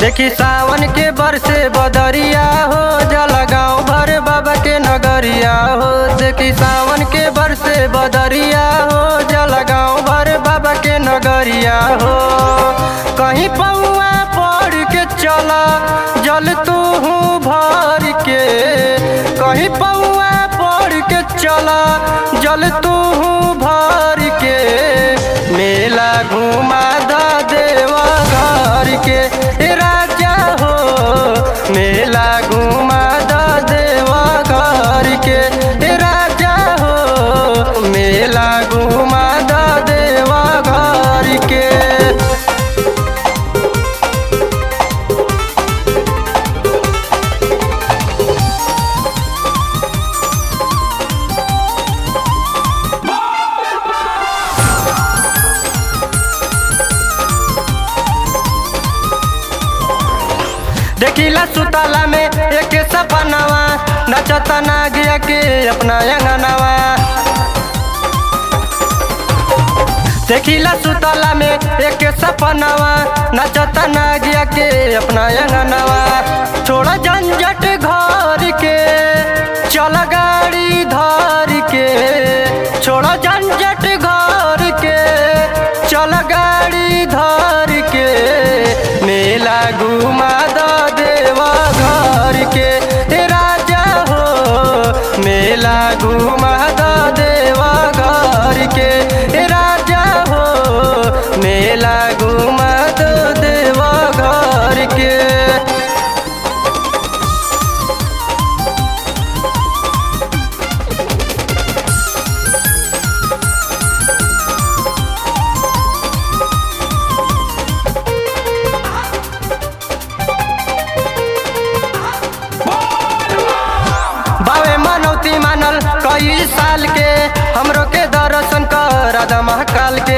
देखी सावन के बरसे बदरिया हो जला गाँव भर बाबा के नगरिया हो देखी सावन के बरसे बदरिया हो जला गाँव भर बाबा के नगरिया हो कहीं पौआ पड़ के चला जल तू भर के कहीं पौआ पड़ के चला जल तू भर के मेला घुमा द देवा घर के ए राजा हो मेला घुमा द देवा घर के ए राजा हो मेला घुमा द देवा घर के देखिला सुताला में एक सपनावा नचता ना गया के अपना अंगनावा देखिला सुताला में एक सपनावा नचता ना गया के अपना अंगनावा छोड़ा झंझट घर के चल गाड़ी धर के छोड़ा झंझट घर के चल गाड़ी धर के मेला घुमा द देवा घर के हे राजा हो मेला घुमा द देवा घर के हे राजा हो मेला घुमा द देवा घर के बावे मनौती मानल कई साल के हमरो के दर्शन कर राधा महाकाल के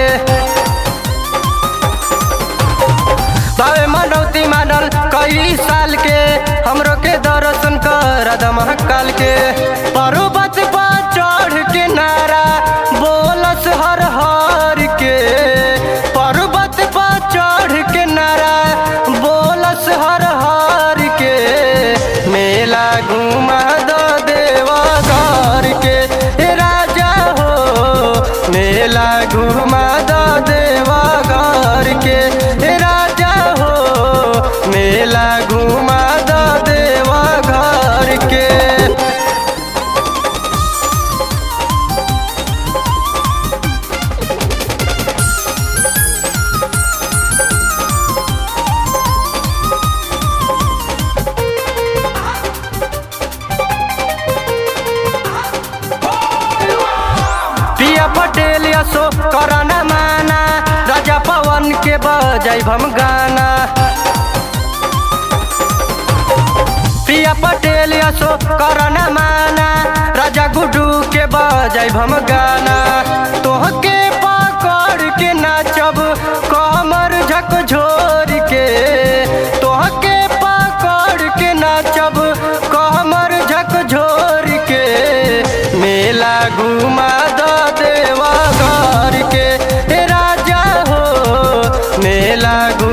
बावे मनौती मानल कई साल के हमरो के दर्शन कर राधा महाकाल के पर्वत पर चढ़ के नारा बोलस हर हर के पर्वत पर चढ़ के नारा बोलस हर हर के मेला घुमा द देवा घर के हे राजा हो मेला घुमा द देवा घर के हे राजा हो मेला घुमा द देवा घर के पिया पटेल यसो करना माना राजा पवन के बजाई हम गाना पिया पटेल यसो करना माना राजा गुडू के बजाई हम गाना तोहके पकड़ के नाचब कमर झकझोर के तोहके पकड़ के नाचब कमर झकझोर के मेला घुमा द देवा घर के हे राजा हो मेला घुमा